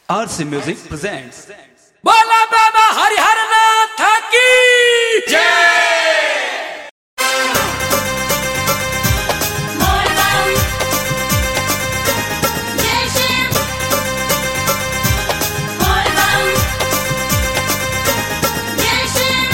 RC Music presents बोला बाबा हरिहर नाथ की Morgan Yeşim Morgan Yeşim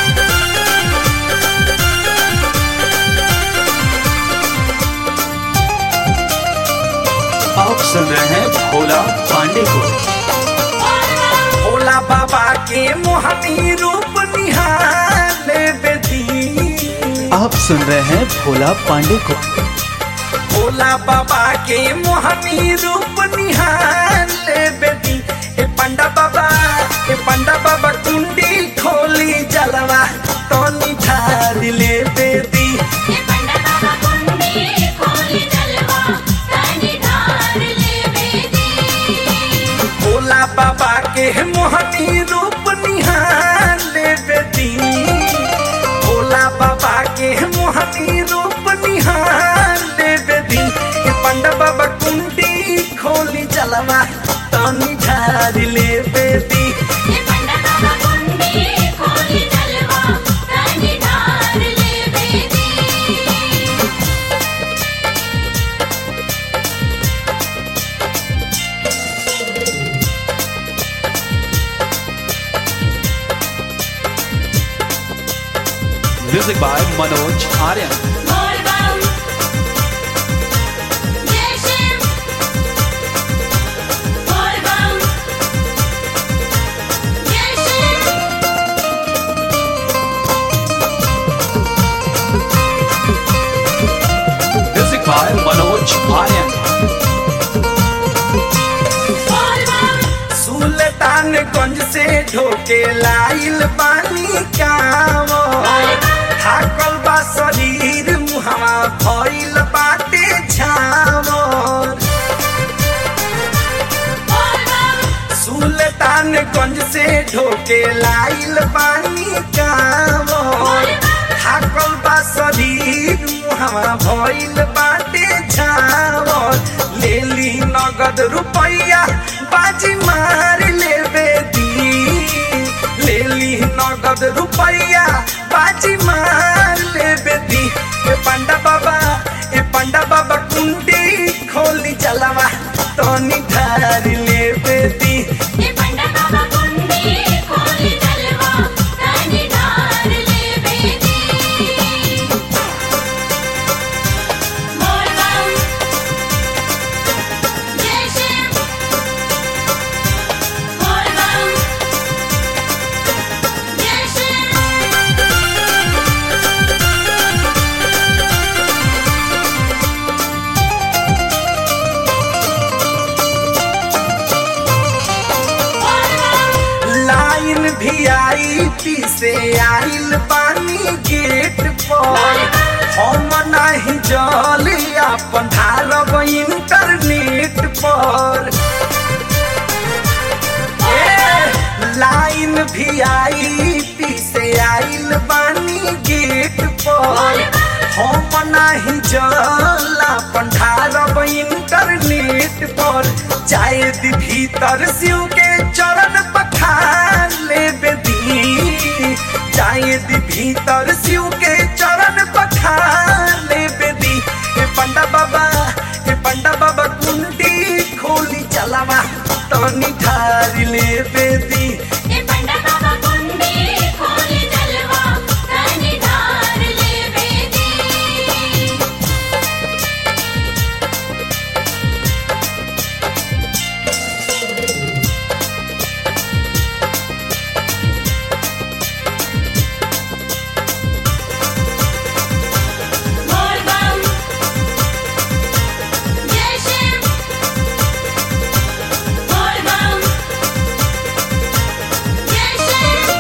आप सुन रहे हैं भोला पांडे को Morgan भोला बाबा के मोहनी रूप निहाल बेदी आप सुन रहे हैं भोला पांडे को भोला बाबा के मोहनी रूप निहाल बेदी ए पंडा बाबा ए पंडा बाबा कुंडी खोली जलवा तो निधार ले बेदी ये पंडा बाबा कुंडी खोली जलवा तानी धार ले बेदी भोला बाबा के मोहनी रूप निहाल बेदी भोला बाबा के मोहनी रूप निहाल बेदी ए पंडा बाबा कुंडी खोली जलवा तनी झाड़ ले बेदी ये पंडा बाबा कुंडी खोली जलवा तानी धार ले बेदी music by Manoj Aryan Morgan Yeşim Morgan Yeşim music by Manoj Aryan Morgan Sultanganj से ढोके लाइल बानी कावो थाकल बा शरीर मुहवा भइल बाटे छावो Morgan सुल्तानगंज से ढोके लाइल बानी कावो थाकल बा शरीर मुहवा भइल बाटे छावो लेली नगद रुपैया बाजी मार लेबे दी लेली नगद रुपैया बाजी मार लेबे दी ए पंडा बाबा ए पंडा बाबा कुंडी खोली चलवा तनी धार लेबे दी ये पंडा बाबा कुंडी खोली जलवा तानी धार ले बेदी Morgan Yeşim Morgan Yeşim line भी आई पी से आइल बानी गेट पर हम नहीं जल अपन धारब इंटरनेट पर ए, लाइन भी आई पी से आइल बानी गेट पर हम नहीं जल अपन धारब इंटरनेट पर चाहे दी भीतर शिव के चरण पखार ले बेदी चाहे दी भीतर शिव के चरण पखार ले बेदी ए पंडा बाबा ए पंडा बाबा कुंडी खोली चलावा तनी ठार ले बेदी ये पंडा बाबा कुंडी खोली जलवा तानी धार ले बेदी Morgan Yeşim Morgan Yeşim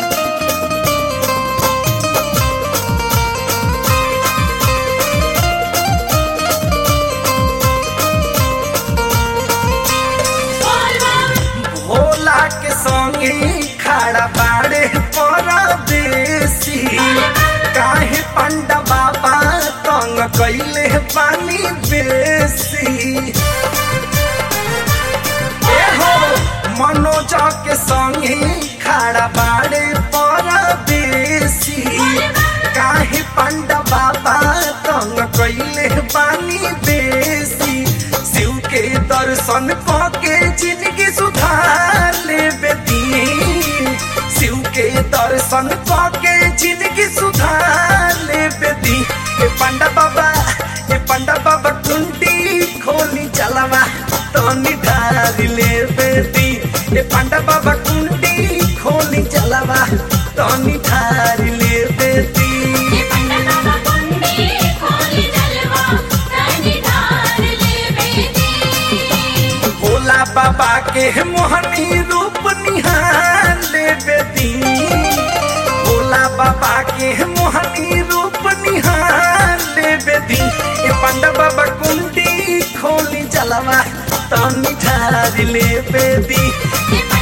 Morgan Bhola के संगे खड़ा बाड़े परदेसी काहे पंडा बाबा तंग कैले पानी बेसी ए हो मनोज के संगे खड़ा बाड़े पर बेसी काहे पंडा बाबा तंग कैले बानी बेसी शिव के दर्शन के जिंदगी सुधार ले बेदी शिव के दर्शन के जिंदगी सुधार ले बेदी ए पंडा बाबा ए पंडा बाबा कुंडी खोली चलवा तो निधार ले बेदी ए पंडा बाबा कुंडी खोली चलवा तो निधार ले बेदी ये पंडा बाबा कुंडी खोली जलवा रानी धार ले बेदी भोला बाबा के मोहनी रूप निहार ले बेदी भोला बाबा के मोहनी रूप निहार ले बेदी ए पंडा बाबा कुंडी खोली जलवा तो निठार ले बेदी ये